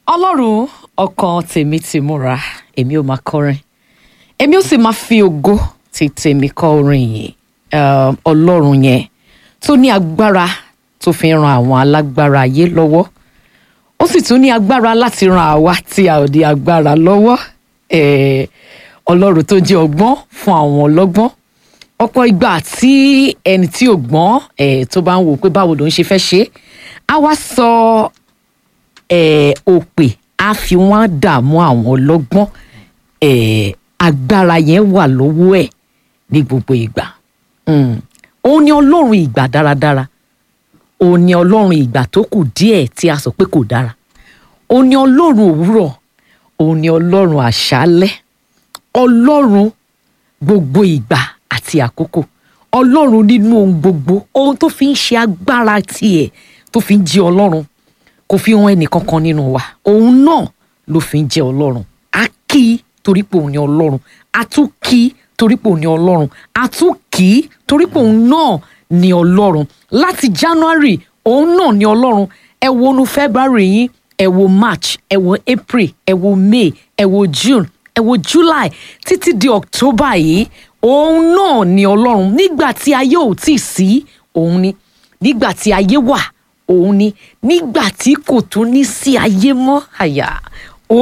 ọlọ́run ọkàn tèmi ti múra èmi ò máa kọrin èmi ò sì máa fi ògo ti tèmi kọ orin yìí um, ọlọ́run yẹn tó ní agbára tó fi ran àwọn alágbára ayé lọ́wọ́ ó sì tún ní agbára láti ran àwa tí a ò ní agbára lọ́wọ́ eh, ọlọ́run tó jẹ́ ọgbọ́n fún àwọn ọlọ́gbọ́n ọ̀pọ̀ ìgbà tí ẹni tí ò gbọ́n eh, tó bá ń wò pé báwo ló ń ṣe fẹ́ ṣe é á wá sọ eh, òpè á fi wọ́n dààmú àwọn ọlọ́gbọ́n eh, agbára yẹn wà lọ́wọ́ ẹ̀ ní gbogbo ìgbà Mm. òun ni ọlọ́run ìgbà dáradára òun ni ọlọ́run ìgbà tó kù díẹ̀ tí a sọ pé kò dára òun ni ọlọ́run òwúrọ̀ òun ni ọlọ́run àṣálẹ́ ọlọ́run gbogbo ìgbà àti àkókò ọlọ́run nínú ohun gbogbo ohun tó fi ń ṣe agbára tiẹ̀ tó fi ń jẹ́ ọlọ́run kò fi hàn ẹnìkankan nínú wa òun náà ló fi ń jẹ́ ọlọ́run a kì í torí pé òun ni ọlọ́run a tún kì í torí pé òun ni ọlọ́run a tún kì í torí pé òun náà ni ọlọ́run láti january òun náà ni ọlọ́run ẹ wo nu february yín ẹ wo march ẹ wo april ẹ wo may ẹ wo june ẹ wo july títí di october yìí òun náà ni ọlọ́run nígbà tí ayé ò tí ì sí òun ni nígbà tí ayé wà òun ni nígbà tí kò tún ní sí ayé mọ́ àyà